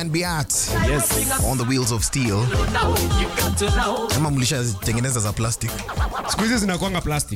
and Beat Yes. on the wheels of steel. Kama mlishatengeneza za plastic. Siku hizi zinakwanga plastic.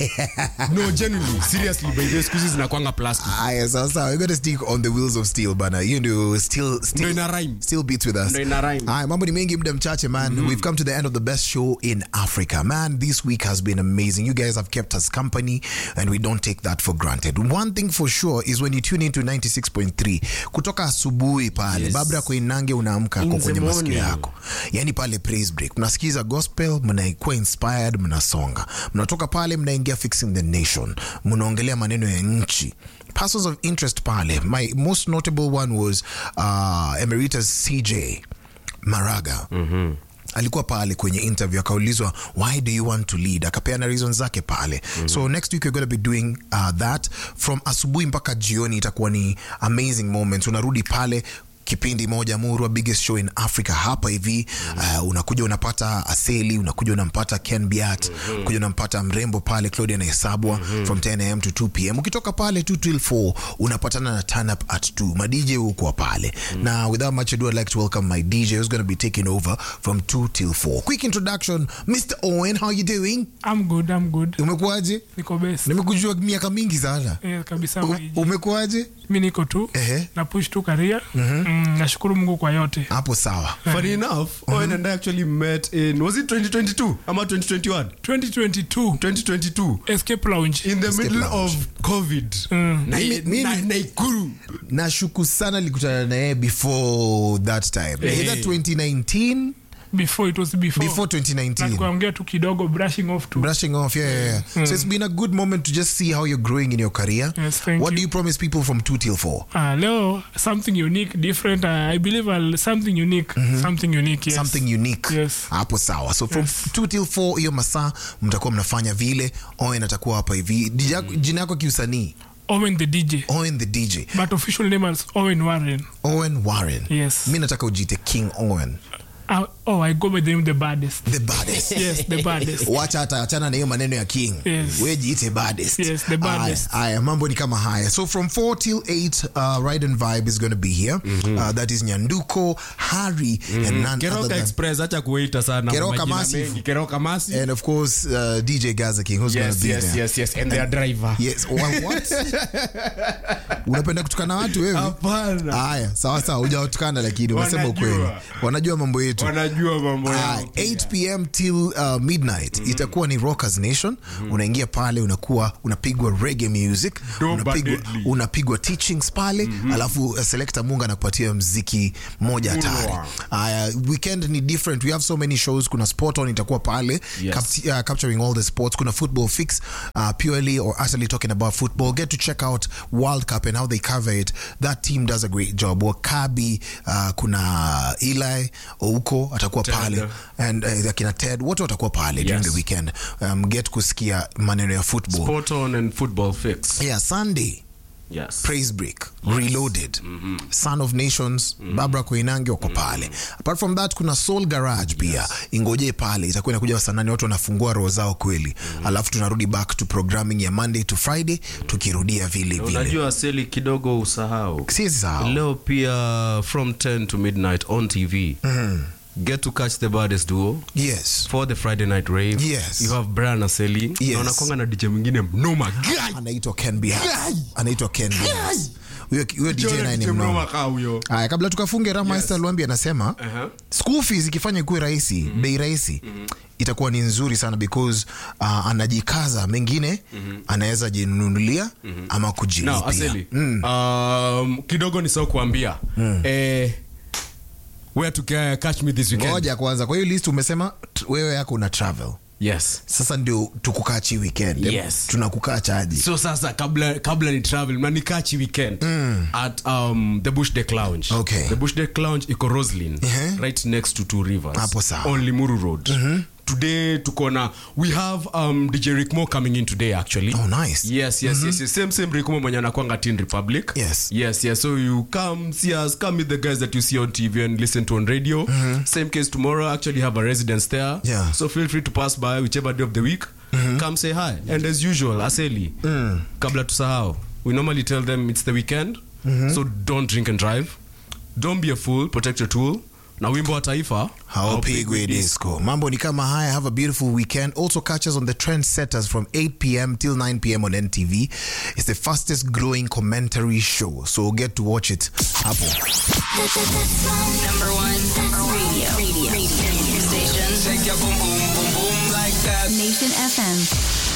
no, genuinely, seriously, by the way, siku hizi zinakwanga plastic. Aya, sasa we're going to stick on the wheels of steel bana. You know, still Ndio still ina rhyme. still beats with us. Ndio ina rhyme. Aya, mambo ni mengi muda mchache man. We've come to the end of the best show in Africa. Man, this week has been amazing. You guys have kept us company and we don't take that for granted. One thing for sure is when you tune into 96.3 kutoka asubuhi pale Yes. Babra Koinange unaamka In kwa the kwenye masikio morning. yako. Yani pale praise break. Mnasikiza gospel, mnakuwa inspired, mnasonga. Mnatoka pale mnaingia fixing the nation. Mnaongelea maneno ya nchi. Persons of interest pale. My most notable one was uh, Emeritus CJ Maraga. alikuwa pale kwenye interview akaulizwa why do you want to lead akapeana reason zake pale so next week we're going to be doing uh, that from asubuhi mpaka jioni itakuwa ni amazing moments unarudi pale kipindi moja murwa biggest show in africa hapa hivi uh, unakuja unapata aseli unakuja unampata ken biat kuja unampata mrembo pale claudia nahesabwa from 10 am to 2 pm ukitoka pale 2 till 4 unapatana na turn up at 2 madj huko pale na without much ado i'd like to welcome my dj who's going to be taking over from 2 till 4 quick introduction mr owen how you doing I'm good, I'm good. umekuwaje Niko best. nimekujua miaka mingi sana Eh, kabisa U- maiji. umekuwaje mi niko tu Ehe. na push tu career mm, nashukuru mungu kwa yote hapo sawa Funny enough, Owen and I actually met in was it 2022 ama 2021? 2022 2022 escape lounge in the Escape middle Lounge. of COVID. Mm. Na, Mimi- mimi- na, Naikuru. nashuku sana likutana naye before that time Eh. either 2019 before it was before, before na 2019 tukaongea tu kidogo brushing off tu brushing off yeah, yeah, yeah. so it's been a good moment to just see how you're growing in your career Yes, thank what you. do you promise people from 2 till 4 Ah, leo something unique different uh, i believe I'll, something unique something unique yes. something unique Yes. hapo sawa so from 2 till 4 hiyo masaa mtakuwa mnafanya vile owen atakuwa hapa hivi Jina yako- jina yako kiusanii owen the dj owen the dj but official name is owen warren owen warren Yes. mi nataka ujiite king owen uh, oh i go by the name the baddest the baddest yes the baddest wacha hata achana na hiyo maneno ya king Yes. we jiite baddest Yes, the baddest. Aya, aya, mambo ni kama haya so from 4 till 8 uh, ride and vibe is going to be here uh, that is nyanduko harry and none other Keroka than Express acha kuita sana Keroka majina Massive. mengi. Keroka Massive. and of course uh, dj gaza king who's going Yes, to be yes, there yes, yes. And their driver. yes Wa- what unapenda kutukana watu wewe Hapana. haya sawa sawa hujawatukana lakini umesema Wanajua. ukweli wanajua mambo yetu Wanajua mambo Ah, yao. 8 pm till uh, midnight itakuwa ni rockers nation unaingia pale unakuwa unapigwa reggae music Doba unapigwa, deadly. unapigwa teachings pale alafu uh, selector munga anakupatia mziki moja hatari Ulwa. Aya, weekend ni different we have so many shows kuna sport on itakuwa pale Yes. cap- uh, capturing all the sports kuna football fix uh, purely or utterly talking about football get to check out world cup and how they cover it that team does a great job wakabi uh, kuna eli ouko atakuwa Ted. pale and uh, akina ted wote watakuwa pale during Yes. the weekend um, get kusikia maneno ya football Sport on and football fix. yeah sunday Yes. praise break reloaded son of nations babra koinange wako pale apart from that kuna soul garage pia ingoje pale itakuwa inakuja sanani watu wanafungua roho zao kweli alafu tunarudi back to programming ya monday to friday tukirudia vile vile unajua seli kidogo usahau siwezi sahau leo pia from 10 to midnight on tv get to catch the baddest duo yes for the friday night rave Yes. you have brian aseli Yes. na unakwanga na dj mwingine mnoma Guy! anaitwa ken Bias. anaitwa ken Bias. huyo huyo dj naye ni DJ mnoma Mnoma kaa huyo. haya kabla tukafunge ramasta yes. lwambi anasema Uh-huh. school fees ikifanya ikuwe rahisi bei rahisi itakuwa ni nzuri sana because uh, anajikaza mengine anaweza jinunulia ama Now, kujilipia Aseli, um, kidogo ni sau kuambia eh, where to ca- catch me this weekend ngoja kwanza kwa hiyo list umesema t- wewe yako una travel yes sasa ndio tukukachi weekend Yes. tunakukaa chaji so sasa kabla kabla ni travel manikachi weekend at um, the bush deck lounge Okay. the bush deck lounge iko roslin Ehe. right next to two rivers Hapo sawa. on limuru road today tuko na we have um, dj rickmo coming in today actually Oh, nice. yes yes yes, yes same same rickmo mwenye anakwanga tin republic Yes. yes yes so you come see us come meet the guys that you see on tv and listen to on radio same case tomorrow actually have a residence there Yeah. so feel free to pass by whichever day of the week come say hi and as usual aseli kabla tusahau we normally tell them it's the weekend so don't drink and drive don't be a fool protect your tool na wimbo wa taifa haupigwi disco mambo ni kama haya have a beautiful weekend also catch us on the trendsetters from 8 p.m till 9 p.m on ntv it's the fastest growing commentary show so get to watch it hapo Number one radio. Radio. radio. Station. Shake your boom boom boom boom like that. Nation FM.